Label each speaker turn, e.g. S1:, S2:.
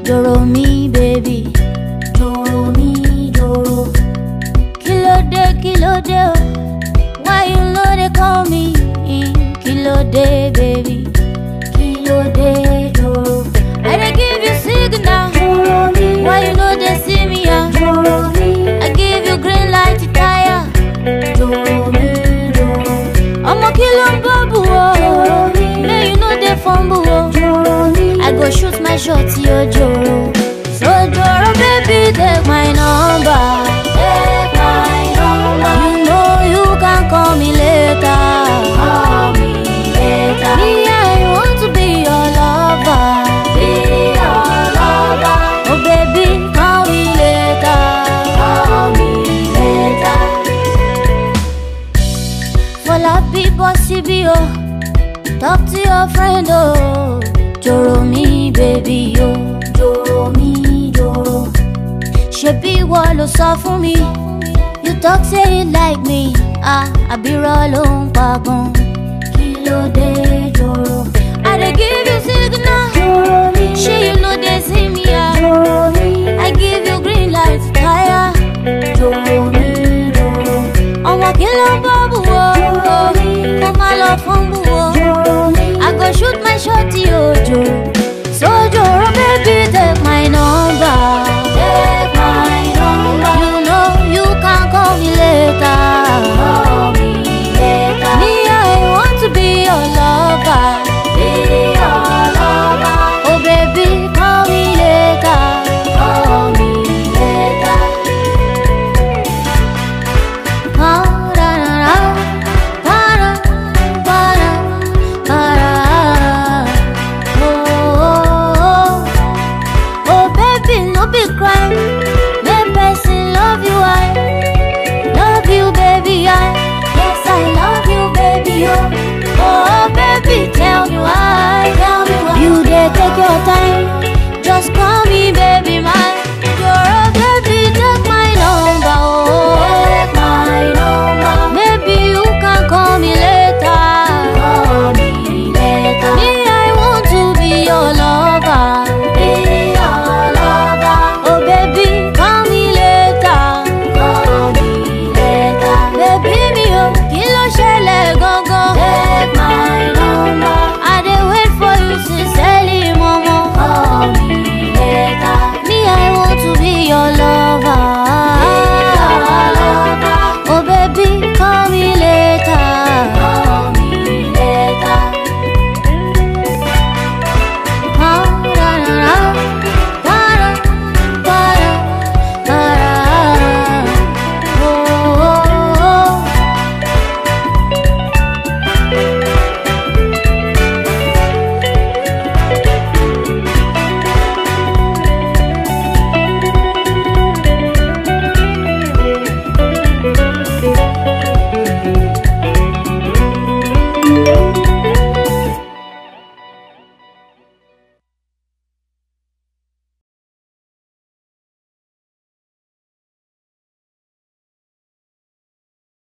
S1: joro mi baby joro mi joro kílódé kílódé o why you no dey call me kílódé baby kílódé joro i dey give you signal
S2: joro mi
S1: why you no dey see me ah
S2: joro mi
S1: i give you green light to tire
S2: joro mi joro
S1: ọmọ kí ló ń bọ́ bù o
S2: joro mi
S1: may you no dey fumble o.
S2: joro mi
S1: I go shoot my shot, yo Joro. So Joro, baby, take my number.
S2: take my number
S1: You know you can call me later.
S2: call me later
S1: Me, I want to be your lover.
S2: be your lover
S1: Oh, baby, call me later.
S2: call me later
S1: For la people, CB, oh. Talk to your friend, oh. Joro, me, baby, oh.
S2: joro mi joro
S1: ṣebí ìwọ ló sọ fún mi you talk say you like me ah àbírọ̀ ló ń pa gan
S2: kí ló dé joro
S1: i dey give you signal
S2: joro mi
S1: ṣé you no dey see me ah
S2: joro mi
S1: i give you green light tire
S2: joro mi joro
S1: ọmọ kí ló ń bọ́ bù wọ́
S2: Joro mi.
S1: mo máa lọ fún bù wọ́
S2: joro mi
S1: i go shoot my shot yóò jò